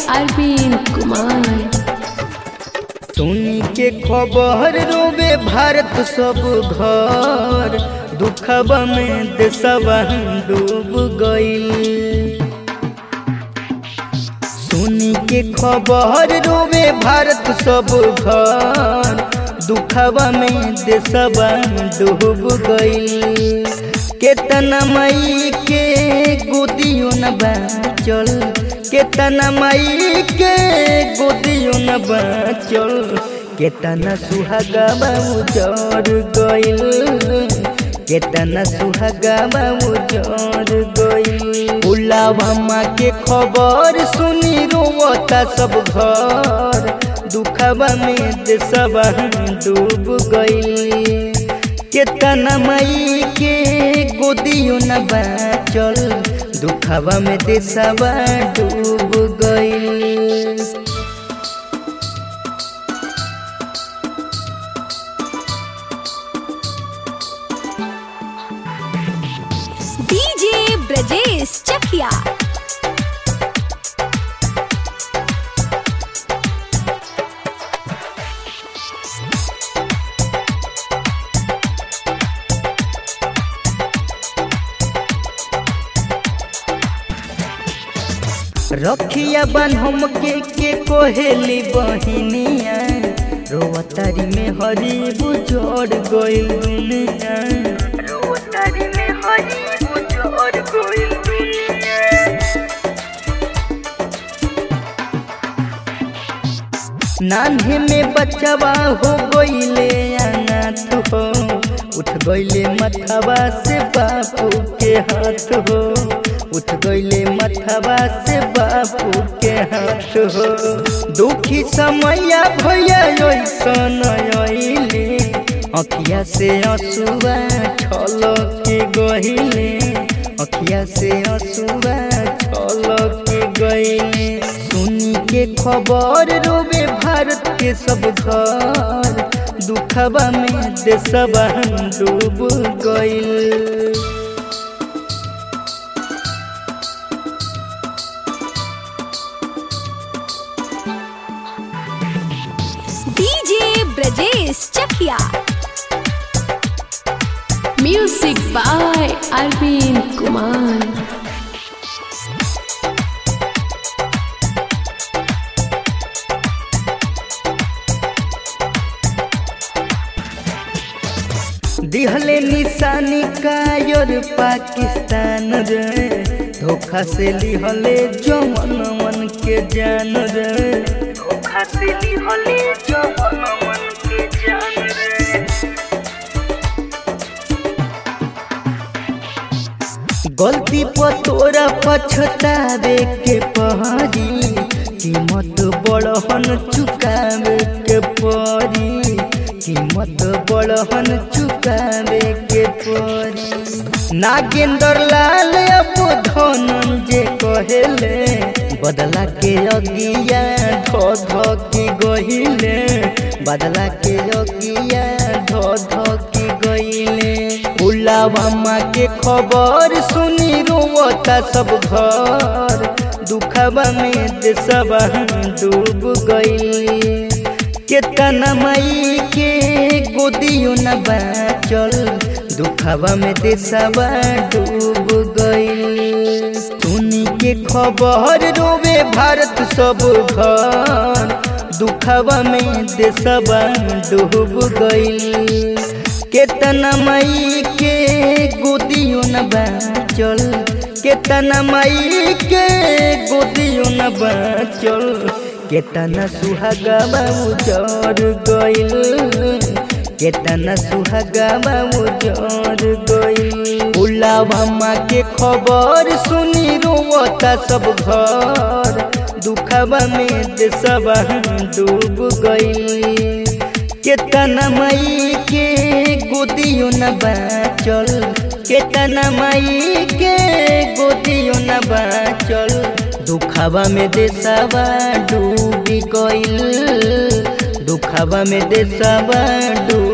अरविंद कुमार सुनी के खबर रोबे भारत सब घर दुखबा में देशवा डूब गईल सुनी के खबर रोबे भारत सब घर दुखबा में देशवा डूब गईल केतना मई के गोदियो न बाचल केतना मई के गोदियो न बाचल केतना सुहागा उजर गईल केतना सुहागा उजर गईल उलावा के खबर सुनी रोवता सब घर दुखबा में देशवा डूब गईल केतना मई के गोदियो न बाचल दुखवा में देशवा डूब गईल डीजे ब्रजेश चकिया रखिया बन हम के के कोहेली बहिनिया रोवतारी में हरी बुझोड़ गइल दुनिया रोवतारी में हरी बुझोड़ गइल दुनिया नान्हे में बचवा हो गईले अनाथ हो उठ गईले मथवा से बापू के हाथ हो उठ गईले मथवा से बापू के हाथ हो दुखी समय भैया ऐसन अइले अखिया से असुआ छल के गहिले अखिया से असुआ छल के गईले सुनी के खबर रोबे भारत के सब घर दुखबा में देशवा डूब गईल DJ Brajesh Chakiya music by Arvind Kumar दिहले निशानी कायर पाकिस्तान रे धोखा से लिहले जमन मन के जान रे धोखा से लिहले जमन मन के जान रे गलती पर तोरा पछतावे के पहरी कीमत बड़हन चुकावे के परी कीमत बड़हन चुकावे के परी नागेंद्र लाल अब धनंजय कहेले बदला के अगिया ध ध की गहिले बदला के अगिया ध ध की गहिले उलावा के खबर सुनी रोवता सब घर दुखबा में देशवा डूब गई केतना मई के गोदियो न बाचल दुखबा में देशवा डूब गई सुनी के खबर रोवे भारत सब घर दुखबा में देशवा डूब गई केतना मई के गोदियो न बाचल केतना मई के गोदियो न बाचल केतना सुहागा उजर गइल केतना सुहागा उजर गइल उलावा के खबर सुनी रोवता सब घर दुखबा में देशवा डूब गइल केतना मई के गोदियो न बाचल केतना मई के गोदियो न बाचल दुखबा में देशवा डूब गइल दुखबा में देशवा डूब